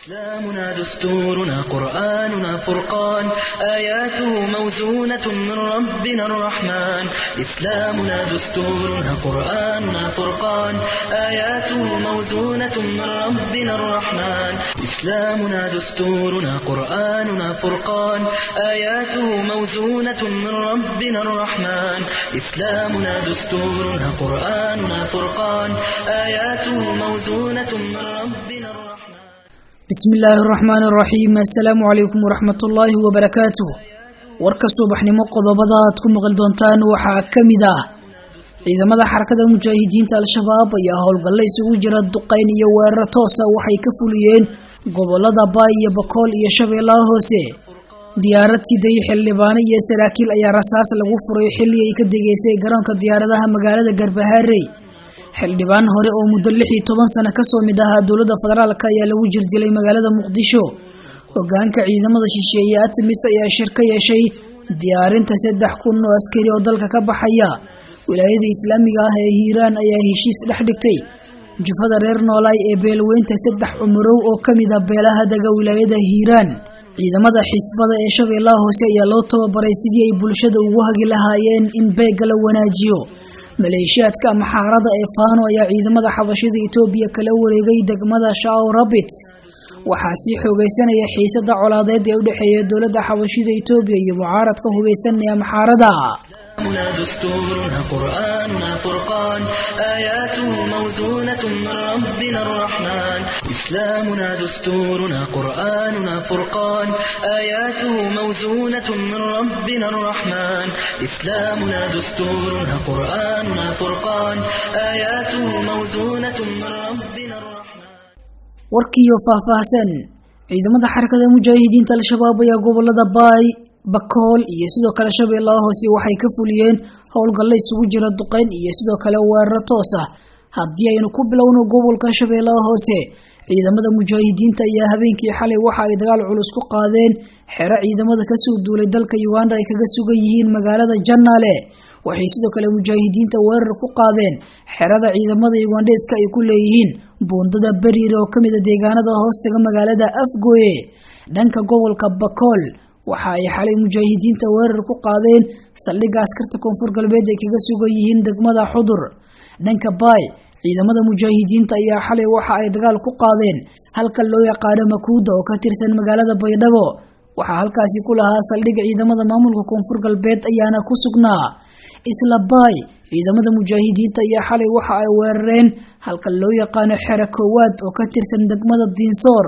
إسلامنا دستورنا قرآننا فرقان آياته موزونة من ربنا الرحمن إسلامنا دستورنا قرآننا فرقان آياته موزونة من ربنا الرحمن إسلامنا دستورنا قرآننا فرقان آياته موزونة من ربنا الرحمن إسلامنا دستورنا قرآننا فرقان آياته موزونة من ربنا الرحمن bismi illaahi araxmaani araxiim assalaamu calaykum waraxmatullaahi wabarakaatuh warka subaxnimo qodobada aad ku maqli doontaan waxaa ka mid ah ciidamada xarakada mujaahidiinta al-shabaab ayaa howlgalle isugu jira duqayn iyo weerar toosa waxay ka fuliyeen gobolada baay iyo bakool iyo shabeellaha hoose diyaarad siday xildhibaano iyo saraakiil ayaa rasaas lagu furay xilli ay ka degeysay garoonka diyaaradaha magaalada garbahaarey xildhibaan hore oo muddo lix iyo toban sano kasoo mid ahaa dowladda federaalk ayaa lagu jirdilay magaalada muqdisho hogaanka ciidamada shisheeye atamis ayaa shir ka yeeshay diyaarinta saddex kun oo askari oo dalka ka baxaya wilaayada islaamiga ah ee hiiraan ayaa heshiis dhex dhigtay jufada reer noolaay ee beelweynta saddex cumurow oo kamid ah beelaha dega wilaayada hiiraan ciidamada xisbada ee shabeellaha hoose ayaa loo tababaray sidii ay bulshada ugu hagi lahaayeen in beega la wanaajiyo maleeshiyaadka maxaarada ee faano ayaa ciidamada xabashida etoobiya kala wareegay degmada shao rabit waxaa sii xoogeysanaya xiisada colaadeed ee u dhexeeya dowladda xabashida etoobiya iyo mucaaradka hubeysanaya maxaarada إسلامنا دستورنا قرآننا فرقان آياته موزونة من ربنا الرحمن إسلامنا دستورنا قرآننا فرقان آياته موزونة من ربنا الرحمن إسلامنا دستورنا قرآننا فرقان آياته موزونة من ربنا الرحمن warkiiyo faahfaahsan ciidamada xarakada mujaahidiinta al-shabaab ayaa gobolada baay bakool iyo sidoo kale shabeellaha hoose waxay ka fuliyeen howlgalle isugu jira duqeyn iyo sidoo kale weeraro toos ah haddii aynu ku bilowno gobolka shabeellaha hoose ciidamada mujaahidiinta ayaa habeenkii xalay waxa ay dagaal culus ku qaadeen xero ciidamada kasoo duulay dalka uganda ay kaga sugan yihiin magaalada janaale waxay sidoo kale mujaahidiinta weerar ku qaadeen xerada ciidamada ugandheeska ay ku leeyihiin buundada beriire oo kamid a deegaanada hoostaga magaalada afgoye dhanka gobolka bakool waxa ay xalay mujaahidiinta weerar ku qaadeen saldhigga askarta koonfur galbeed ay kaga sugan yihiin degmada xudur dhanka baay ciidamada mujaahidiinta ayaa xalay waxa ay dagaal ku qaadeen halka loo yaqaano makuuda oo ka tirsan magaalada baydhabo waxaa halkaasi ku lahaa saldhigga ciidamada maamulka koonfur galbeed ayaana ku sugnaa isla baay ciidamada mujaahidiinta ayaa xalay waxa ay weerareen halka loo yaqaano xero koowaad oo ka tirsan degmada diinsoor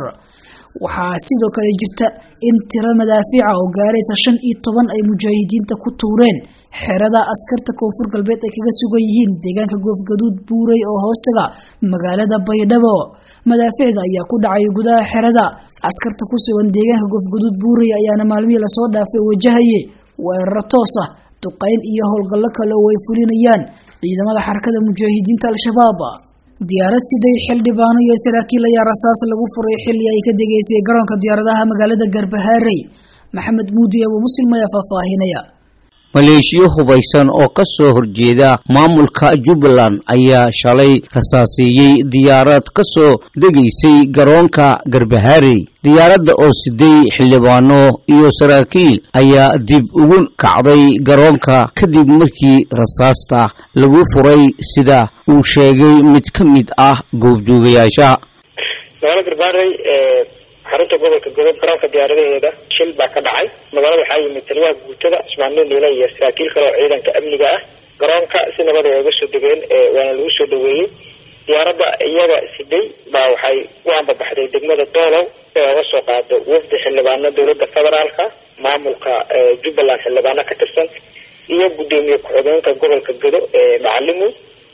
waxaa sidoo kale jirta in tiro madaafiica oo gaaraysa shan iyo toban ay mujaahidiinta ku tuureen xerada askarta koonfur galbeed ay kaga sugan yihiin deegaanka goofgaduud buurey oo hoostaga magaalada baydhabo madaaficda ayaa ku dhacay gudaha xerada askarta ku sugan deegaanka goofgaduud buurey ayaana maalmihii lasoo dhaafay wajahaye weeraro toos ah duqeyn iyo howlgallo kale oo ay fulinayaan ciidamada xarakada mujaahidiinta al-shabaab diyaarad siday xildhibaano iyo saraakiil ayaa rasaas lagu furay xilli ay ka degeysay garoonka diyaaradaha magaalada garbahaarey maxamed muudi abu muslim ayaa faahfaahinaya maleeshiyo hubaysan oo ka soo horjeeda maamulka jubbaland ayaa shalay rasaaseeyey diyaarad ka soo degaysay garoonka garbahaarey diyaaradda oo siday xildhibaano iyo saraakiil ayaa dib ugu kacday garoonka kadib markii rasaasta lagu furay sida uu sheegay mid ka mid ah goobjoogayaasha magaalada garbaarey xarunta gobolka godob garoonka diyaaradaheeda shil baa ka dhacay magaalada waxaa yimid taliyaha guutada ismaaciil niile iyo saraakiil kale oo ciidanka amniga ah garoonka si nabad ay uga soo degeen waana lagu soo dhaweeyey diyaaradda iyaga siday baa waxay u ambabaxday degmada doolow si ay uga soo qaado wafdi xildhibaano dowladda federaalka maamulka jubbaland xildhibaano ka tirsan iyo guddoomiye ku-xigeenka gobolka godo ee macalimu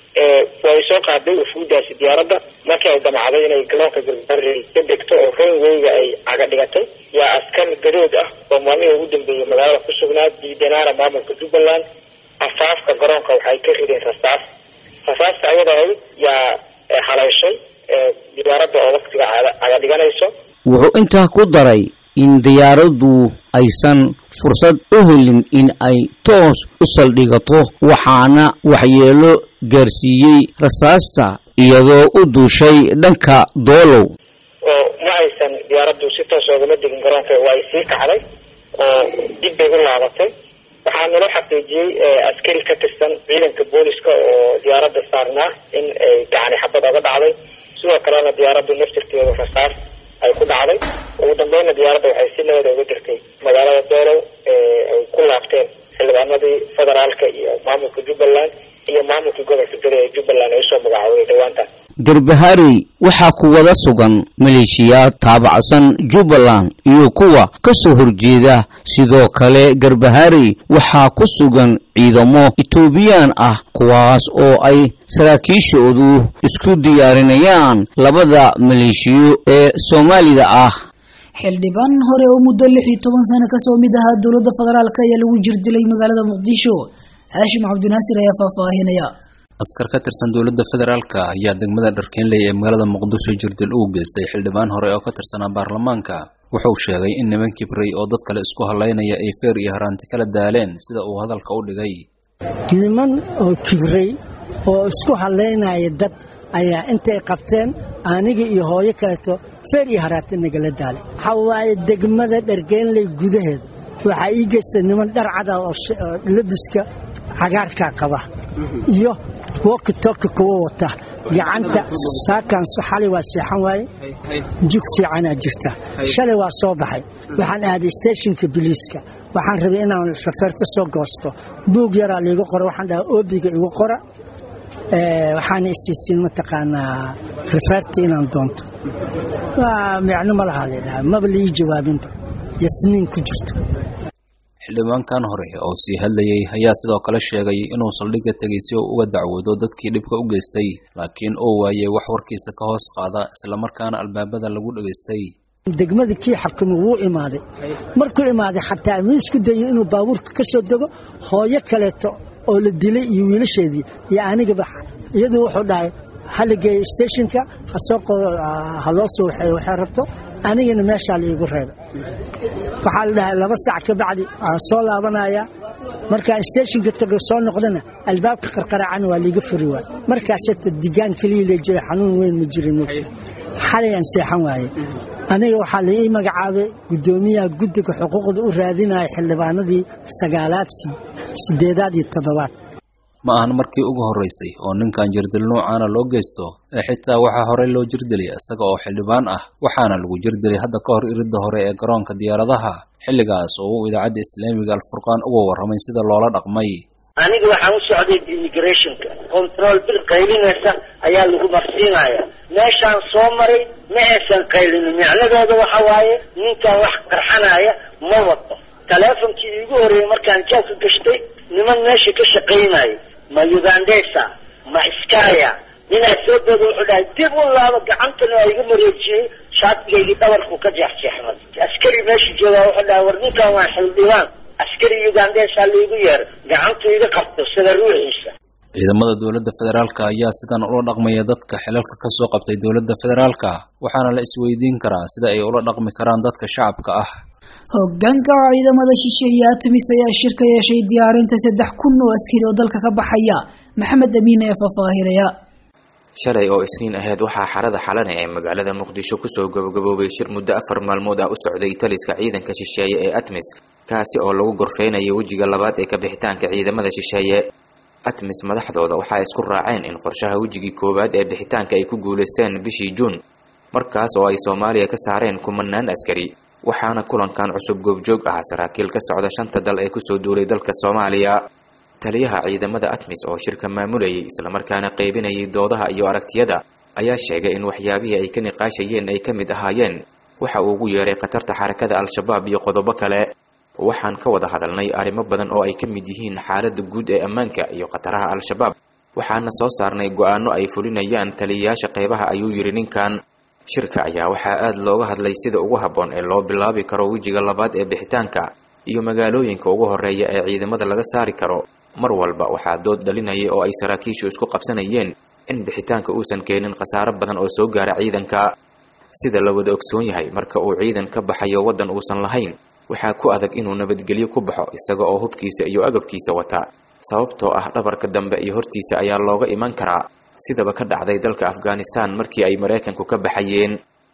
way soo qaaday wafuudaasi diyaaradda markii ay damacday inay garoonka garbaarey ka degto oo runwayga ay caga dhigatay yaa askar gadood ah oo maalmihii ugu dambeeyey magaalada ku sugnaa diidanaana maamulka jubbaland afaafka garoonka waxay ka rideen rasaas rasaasta ayada ahayd yaa haleyshay diyaaradda oo waktiga caga dhiganayso wuxuu intaa ku daray in diyaaraddu aysan fursad u helin in ay toos u saldhigato waxaana waxyeelo gaarsiiyey rasaasta iyadoo u duushay dhanka doolow oo ma aysan diyaaraddu si toos oogama degin garoonka waa ay sii kacday oo dib bay u laabatay waxaa naloo xaqiijiyey askari ka tirsan ciidanka booliska oo diyaaradda saarnaa in ay gacani xabad oga dhacday sidoo kalena diyaaraddu naftirkeedu rasaas ay ku dhacday ugu dambeynna diyaaradda waxay si nabada uga jirtay magaalada doolow ay ku laabteen xildhibaanadii federaalka iyo maamulka jubbaland iyo maamulkii gobolka gari ee jubbaland ay usoo magacaawday dhawaantan garbaharey waxaa ku wada sugan maleeshiyaad taabacsan jubbaland iyo kuwa ka soo horjeeda sidoo kale garbaharey waxaa ku sugan ciidamo etoobiyaan ah kuwaas oo ay saraakiishoodu isku diyaarinayaan labada maleeshiyo ee soomaalida ah xildhibaan hore oo muddo lix iyo toban sano kasoo mid ahaa dowladda federaalk ayaa lagu jirdilay magaalada muqdisho haashim cabdinaasir ayaa faahfaahinaya askar ka tirsan dowladda federaalka ayaa degmada dharkeenley ee magaalada muqdisho jirdil ugu geystay xildhibaan hore oo ka tirsanaa baarlamaanka wuxuu sheegay in niman kibray oo dad kale isku hallaynaya ay feer iyo haraanti kala daaleen sida uu hadalka u dhigay niman oo kibray oo isku hallaynaya dad ayaa intay qabteen aniga iyo hooyo kaleeto feer iyo haraati nagala daalay waxaa waaye degmada dhargeenley gudaheeda waxaa ii geystay niman dhar cada oo labiska cagaarkaa qaba iyo wokitoka kuwa wata gacanta saakanso xalay waa seexan waaye jug fiicanaa jirta shalay waa soo baxay waxaan aaday steeshinka biliiska waxaan rabay inaan rafeerto soo goosto buug yaraa liigu qora waxaan dhaha oobiga igu qora waxaana isiisiin mataqaanaa rafeerta inaan doonto micno ma lahaa laydhaha maba laii jawaabinba yasniin ku jirto xildhibaankan hore oo sii hadlayey ayaa sidoo kale sheegay inuu saldhigga tegay si uu uga dacwoodo dadkii dhibka u geystay laakiin uu waayey wax warkiisa ka hoos qaada islamarkaana albaabada lagu dhegaystay degmadii kii xakumay wuu imaaday markuu imaaday xataa ma isku dayo inuu baabuurka ka soo dego hooyo kaleeto oo la dilay iyo wiilasheedii iyo anigaba iyadu wuxuu dhahay hala geeyo steshinka ha loo soo waxeeyo waxay rabto anigana meeshaa laiigu reebay waxaa la dhahay laba sac ka bacdi aan soo laabanaya markaan steshinka tago soo noqdana albaabka qarqaraacana waa liiga furi waay markaas hata digaan keliya lee jira xanuun weyn ma jirin mogta xalay aan seexan waaye aniga waxaa la ii magacaabay guddoomiyaha guddiga xuquuqda u raadinaya xildhibaanadii sagaalaad sideedaad iyo toddobaad ma ahan markii ugu horraysay oo ninkan jirdil noocaana loo geysto ee xitaa waxaa horey loo jirdilay isaga oo xildhibaan ah waxaana lagu jirdilay hadda ka hor iridda hore ee garoonka diyaaradaha xilligaas oo uu idaacadda islaamiga alfurqaan uga warramay sida loola dhaqmay aniga waxaan u socday immigrationka control bil qaylinaysa ayaa lagu marsiinaya meeshaan soo maray ma aysan qaylinin micnadooda waxa waaye ninkan wax qarxanaya ma wato taleefonkii iigu horreeyey markaan jaabka gashtay niman meesha ka shaqaynaya ma ugandesa ma iskaya ninaa soo dooda wuxuu dhahay dib u laabo gacantana waa iga mareejiyey shaatigaygii dhabarku ka jeexjeexmay askari meesha joogaa wuxuu dhahay war ninkan waa xildhibaan askari ugandesa laigu yeero gacantu iga qabto sida ruuxiisa ciidamada dowladda federaalka ayaa sidan ula dhaqmaya dadka xilalka ka soo qabtay dowladda federaalka waxaana la isweydiin karaa sida ay ula dhaqmi karaan dadka shacabka ah hogaanka ciidamada shisheeye atmis ayaa shirka yeeshay diyaarinta saddex kun oo askari oo dalka ka baxaya maxamed amiin ee faahfaahinaya shalay oo isniin ahayd waxaa xarada xalane ee magaalada muqdisho kusoo gabagaboobay shir muddo afar maalmood ah u socday taliska ciidanka shisheeye ee atmis kaasi oo lagu gorfeynayo wejiga labaad ee kabixitaanka ciidamada shisheeye atmis madaxdooda waxaa isku raaceen in qorshaha wejigii koowaad ee bixitaanka ay ku guulaysteen bishii juun markaas oo ay soomaaliya ka saareen kumanaan askari waxaana kulankan cusub goobjoog ah saraakiil ka socda shanta dal ee kusoo duulay dalka soomaaliya taliyaha ciidamada atmis oo shirka maamulayay islamarkaana qaybinayay doodaha iyo aragtiyada ayaa sheegay in waxyaabihii ay ka niqaashayeen ay ka mid ahaayeen waxa uu ugu yeeray khatarta xarakada al-shabaab iyo qodobo kale waxaan ka wada hadalnay arrimo badan oo ay ka mid yihiin xaaladda guud ee ammaanka iyo khataraha al-shabaab waxaana soo saarnay go-aano ay fulinayaan taliyayaasha qeybaha ayuu yidhi ninkan shirka ayaa waxaa aada looga hadlay sida ugu habboon ee loo bilaabi karo wejiga labaad ee bixitaanka iyo magaalooyinka ugu horreeya ee ciidamada laga saari karo mar walba waxaa dood dhalinaya oo ay saraakiishu isku qabsanayeen in bixitaanka uusan keenin khasaaro badan oo soo gaara ciidanka sida la wada ogsoon yahay marka uu ciidan ka baxayo waddan uusan lahayn waxaa ku adag inuu nabadgelyo ku baxo isaga oo hubkiisa iyo agabkiisa wata sababtoo ah dhabarka dambe iyo hortiisa ayaa looga iman karaa sidaba ka dhacday dalka afghanistan markii ay maraykanku ka baxayeen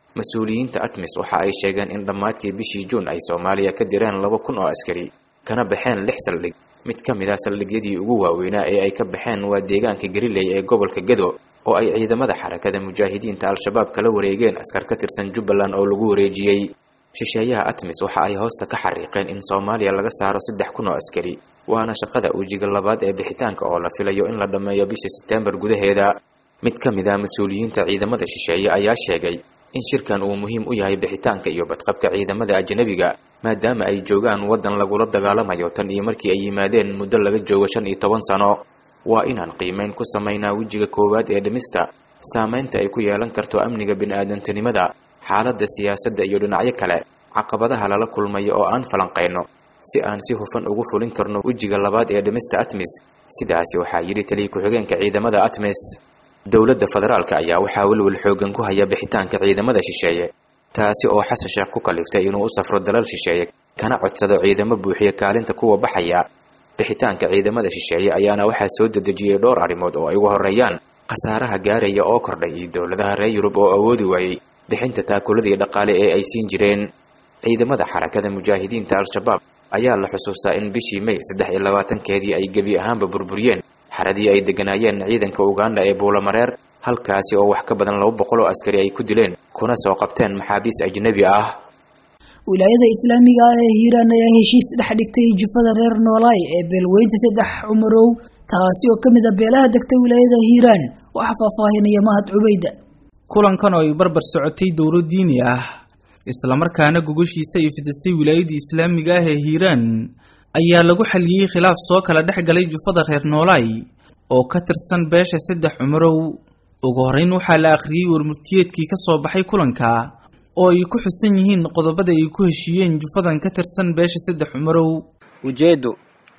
mas-uuliyiinta atmis waxa ay sheegeen in dhammaadkii bishii juun ay soomaaliya ka direen laba kun oo askari kana baxeen lix saldhig mid ka mid ah saldhigyadii ugu waaweynaa ee ay ka baxeen waa deegaanka gariley ee gobolka gedo oo ay ciidamada xarakada mujaahidiinta al-shabaab kala wareegeen askar ka tirsan jubbaland oo lagu wareejiyey shisheeyaha atmis waxa ay hoosta ka xariiqeen in soomaaliya laga saaro saddex kun oo askari waana shaqada ujiga labaad ee bixitaanka oo la filayo in la dhammeeyo bisha setembar gudaheeda mid ka mid ah mas-uuliyiinta ciidamada shisheeye ayaa sheegay in shirkan uu muhiim u yahay bixitaanka iyo badqabka ciidamada ajnabiga maadaama ay joogaan waddan lagula dagaalamayo tan iyo markii ay yimaadeen muddo laga joogo shan iyo toban sano waa inaan qiimeyn ku samaynaa wejiga koowaad ee dhimista saamaynta ay ku yeelan karto amniga bini-aadantinimada xaaladda siyaasadda iyo dhinacyo kale caqabadaha lala kulmayo oo aan falanqayno si aan si hufan ugu fulin karno wejiga labaad ee dhimista atmis sidaasi waxaa yidhi taliya ku-xigeenka ciidamada atmis dowladda federaalka ayaa waxaa welwel xoogan ku haya bixitaanka ciidamada shisheeye taasi oo xasan sheekh ku kaliftay inuu u safro dalal shisheeye kana codsado ciidamo buuxiya kaalinta kuwa baxaya bixitaanka ciidamada shisheeye ayaana waxaa soo dedejiyey dhowr arrimood oo ay ugu horreeyaan khasaaraha gaaraya oo kordhay iyo dowladaha reer yurub oo awoodi waayey bixinta taakuladii dhaqaale ee ay siin jireen ciidamada xarakada mujaahidiinta al-shabaab ayaa la xusuustaa in bishii may saddex iyo labaatankeedii ay gebi ahaanba burburiyeen xaradii ay degganaayeen ciidanka uganda ee buulamareer halkaasi oo wax ka badan laba boqol oo askari ay ku dileen kuna soo qabteen maxaabiis ajnebi ah wilaayada islaamiga ah ee hiiraan ayaa heshiis dhex dhigtay jufada reer noolaay ee beelweynta saddex cumarow taasi oo ka mid a beelaha degta wilaayada hiiraan waxaa faahfaahinaya mahad cubayda kulankan oo ay barbar socotay dowro diini ah islamarkaana gogoshiisa ay fidisay wilaayada islaamiga ah ee hiiraan ayaa lagu xaliyey khilaaf soo kala dhex galay jufada reer noolaay oo ka tirsan beesha saddex cumarow ugu horreyn waxaa la akhriyey warmurtiyeedkii ka soo baxay kulanka oo ay ku xusan yihiin qodobada ay ku heshiiyeen jufadan ka tirsan beesha saddex cumarow ujeeddo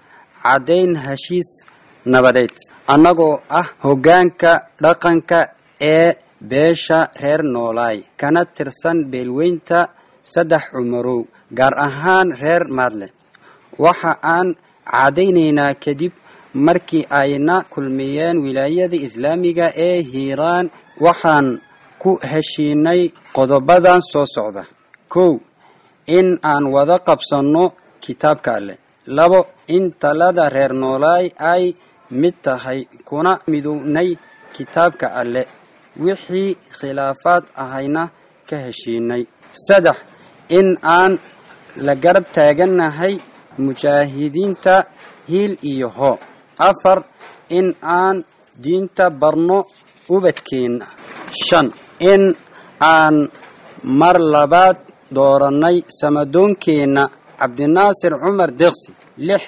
caddayn heshiis nabadeed annagoo ah hoggaanka dhaqanka ee beesha reer noolaay kana tirsan beelweynta saddex cumarow gaar ahaan reer maadle waxa aan caddaynaynaa kadib markii ayna kulmiyeen wilaayada islaamiga ee hiiraan waxaan ku heshiinay qodobadan soo socda kow in aan wada qabsanno kitaabka alleh labo in talada reer noolaay ay mid tahay kuna midownay kitaabka alleh wixii khilaafaad ahayna ka heshiinay saddex in aan la garab taagannahay mujaahidiinta hiil iyo hoo afar in aan diinta barno ubadkeenna shan in aan mar labaad doorannay samadoonkeenna cabdinaasir cumar deeqsi lix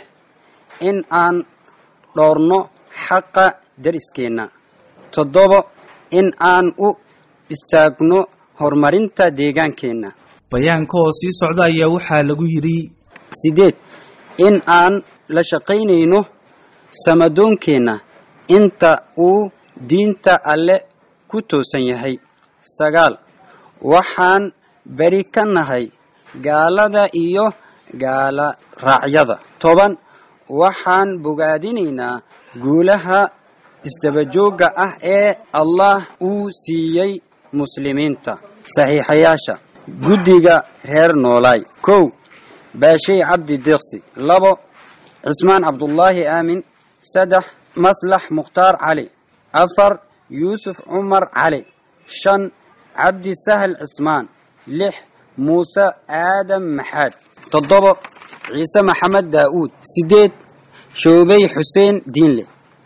in aan dhoorno xaqa dariskeenna toddobo in aan u istaagno horumarinta deegaankeenna bayaanka oo sii socda ayaa waxaa lagu yidhi sideed in aan la shaqaynayno samadoonkeenna inta uu diinta alle ku toosan yahay sagaal waxaan beri ka nahay gaalada iyo gaala raacyada toban waxaan bogaadinaynaa guulaha isdabajoogga ah ee allah uu siiyey muslimiinta saxiixayaasha guddiga reer noolaay kow baashay cabdi deeqsi labo cismaan cabdullaahi aamin saddex maslax mukhtaar cali afar yuusuf cumar cali shan cabdi sahal cismaan lix muuse aadam maxaad toddobo ciise maxamed daa'uud siddeed shoobey xuseen diinle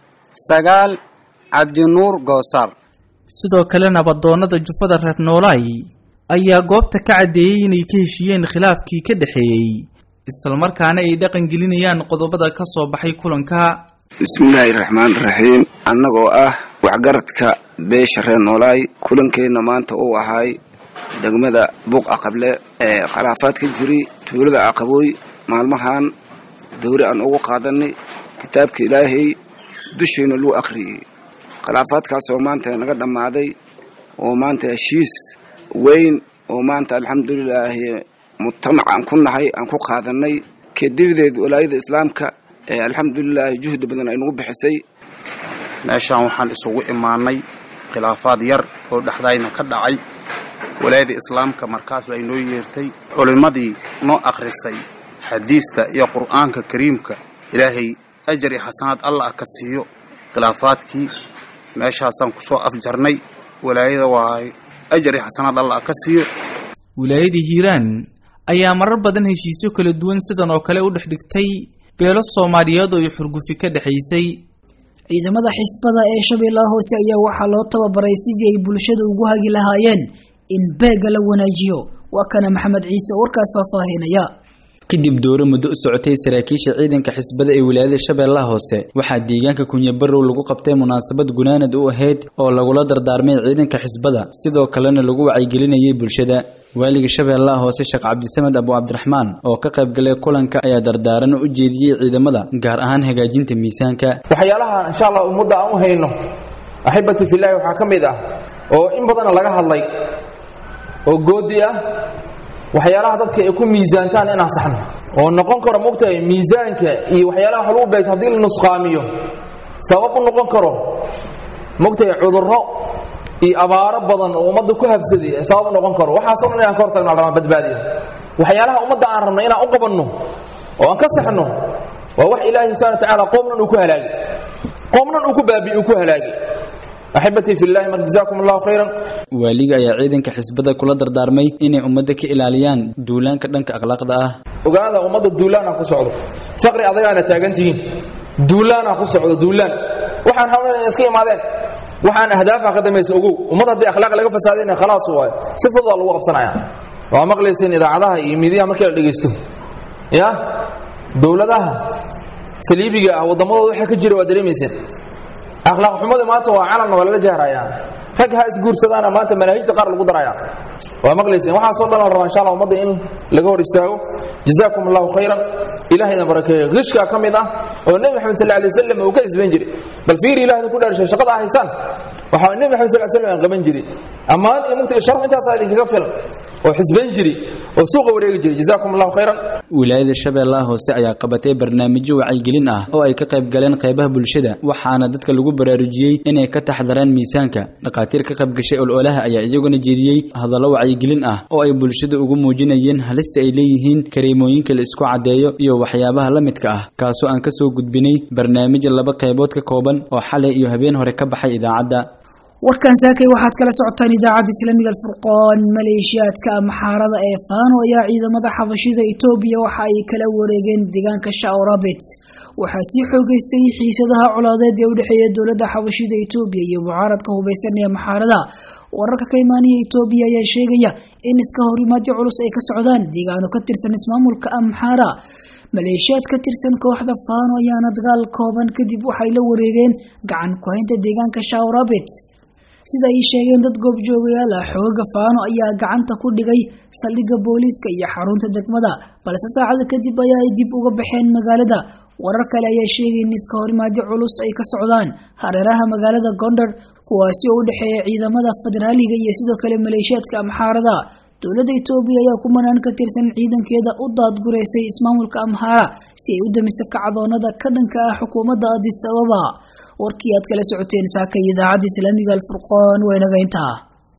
sagaal cabdinuur goosaar sidoo kale nabadoonnada jufada reer noolaay ayaa goobta ka caddeeyey inay ka heshiiyeen khilaafkii ka dhexeeyey islamarkaana ay dhaqan gelinayaan qodobada ka soo baxay kulanka bismillaahi raxmaani raxiim annagoo ah waxgaradka beesha reer noolaay kulankeenna maanta uu ahaay degmada buuq aqable ee khilaafaad ka jiri tuulada aqabooy maalmahan dowri aan ugu qaadanay kitaabka ilaahay dusheena luu akhriyey khilaafaadkaasoo maanta naga dhammaaday oo maanta heshiis weyn oo maanta alxamdulilaahi mujtamac aan ku nahay aan ku qaadanay kadibdeed walaayada islaamka ee alxamdulilaahi juhdi badan ay nagu bixisay meeshaan waxaan isugu imaanay khilaafaad yar oo dhexdayna ka dhacay walaayada islaamka markaas baa inoo yeertay culimmadii noo akhrisay xadiista iyo qur'aanka kariimka ilaahay ajar iyo xasanaad allah ka siiyo khilaafaadkii meeshaasaan ku soo afjarnay walaayada waahay ajar iyo xasanaad allah ka siiyo wilaayadii hiiraan ayaa marar badan heshiisyo kala duwan sidan oo kale u dhex dhigtay beelo soomaaliyeed oo ay xurgufi ka dhexaysay ciidamada xisbada ee shabeellaha hoose ayaa waxaa loo tababaray sidii ay bulshada ugu hagi lahaayeen in beega la wanaajiyo waa kana maxamed ciise oo warkaas faahfaahinaya kadib dooro muddo u socotay saraakiisha ciidanka xisbada ee wilaayada shabeellaha hoose waxaa deegaanka kunyabarow lagu qabtay munaasabad gunaanad u ahayd oo lagula dardaarmay ciidanka xisbada sidoo kalena lagu wacyigelinayay bulshada waaliga shabeellaha hoose sheekh cabdisamed abu cabdiraxmaan oo ka qayb galay kulanka ayaa dardaaran u jeediyey ciidamada gaar ahaan hagaajinta miisaanka waxyaalaha insha allah ummadda aan u hayno axibati filaahi waxaa ka mid ah oo in badana laga hadlay oo goodi ah waxyaalaha dadka ay ku miisaantaan inaan saxno oo noqon karo mogtahay miisaanka iyo waxyaalaha wax lagu beegto haddii la nusqaamiyo sabab u noqon karo mogtahay cudurro iyo abaaro badan oo ummadda ku habsaday sabab u noqon karo waxaasoo dhan inaan ka hortagno al rabaa badbaadiyo waxyaalaha ummadda aan rabno inaan u qabanno oo aan ka saxno waa wax ilaahi subxana wa tacaala qoomnan uu ku halaagay qoomnan uu ku baabi'i uu ku halaagay axibatii fillahi mar jazaakum allahu khayran waaliga ayaa ciidanka xisbada kula dardaarmay inay ummadda ka ilaaliyaan duulaanka dhanka akhlaaqda ah ogaada ummadda duulaana ku socdo faqri adagaana taagan tihiin duulaana ku socdo duulaan waxaan rabnay inay iska imaadeen waxaan ahdaafa ka dambaysa ogow ummad haddii akhlaaq laga fasaadayna khalaas waayo si fudud waa lagu qabsanaya waa maqlayseen idaacadaha iyo miidiyaha markii la dhegaysto ya dowladaha saliibiga ah waddamadooda waxa ka jira waa dareemayseen akhlaaq xumada maanta waa calanna waa lala jahrayaa rag ha isguursadaana maanta manaahijta qaar lagu daraya waa maqlayseen waxaasoo dhan la rabaa insha allah ummadda in laga hor istaago jazaakum allahu khayran ilahayna barakeeyo qishkaa ka mid ah oo nebi maxamed sal alay wasalam uu ka xisbayn jiray bal fiiri ilahayna ku dhaarshay shaqada ah haysaan waxaa nebi maxamed sal slam aan qaban jiray ammaan iyo mugta sharaf intaasaa idinkaga filan oo xisbayn jiray oo suuqa wareegi jiray jazaakum allahu khayran wilaayada shabeellaha hoose ayaa qabatay barnaamijyo wacyigelin ah oo ay ka qayb galeen qaybaha bulshada waxaana dadka lagu baraarujiyey inay ka taxdaraan miisaanka dhakhaatiir ka qayb gashay ololaha ayaa iyaguna jeediyey hadallo wacyigelin ah oo ay bulshada ugu muujinayeen halista ay leeyihiin kareemooyinka la isku caddeeyo iyo waxyaabaha la midka ah kaasoo aan ka soo gudbinay barnaamij laba qaybood ka kooban oo xalay iyo habeen hore ka baxay idaacadda warkan saakay waxaad kala socotaan idaacadda islaamiga alfurqoon maleeshiyaadka maxaarada ee faano ayaa ciidamada xabashida etoobiya waxa ay kala wareegeen deegaanka shaorabet waxaa sii xoogeystay xiisadaha colaadeed ee u dhexeeya dowladda xabashida etoobiya iyo mucaaradka hubaysan ee maxaarada wararka ka imaanaya etoobiya ayaa sheegaya in iska horimaadyo culus ay ka socdaan deegaano ka tirsan ismaamulka amxaara maleeshiyaad ka tirsan kooxda faano ayaana dagaal kooban kadib waxay la wareegeen gacan ku-haynta deegaanka shaorabet sida ay sheegeen dad goobjoogayaal ah xooga faano ayaa gacanta ku dhigay saldhigga booliiska iyo xarunta degmada balse saacada kadib ayaa ay dib uga baxeen magaalada warar kale ayaa sheegay in iska horimaadyo culus ay ka socdaan hareeraha magaalada gondar kuwaasi oo u dhexeeya ciidamada federaaliga iyo sidoo kale maleeshiyaadka amxaarada dowladda etoobiya ayaa kumanaan ka tirsan ciidankeeda u daadgureysay ismaamulka amhaara si ay u damiso kacdoonada ka dhanka ah xukuumadda adis ababa warkii aad kala socoteen saaka idaacadda islaamiga alfurqoon waa inaga intaa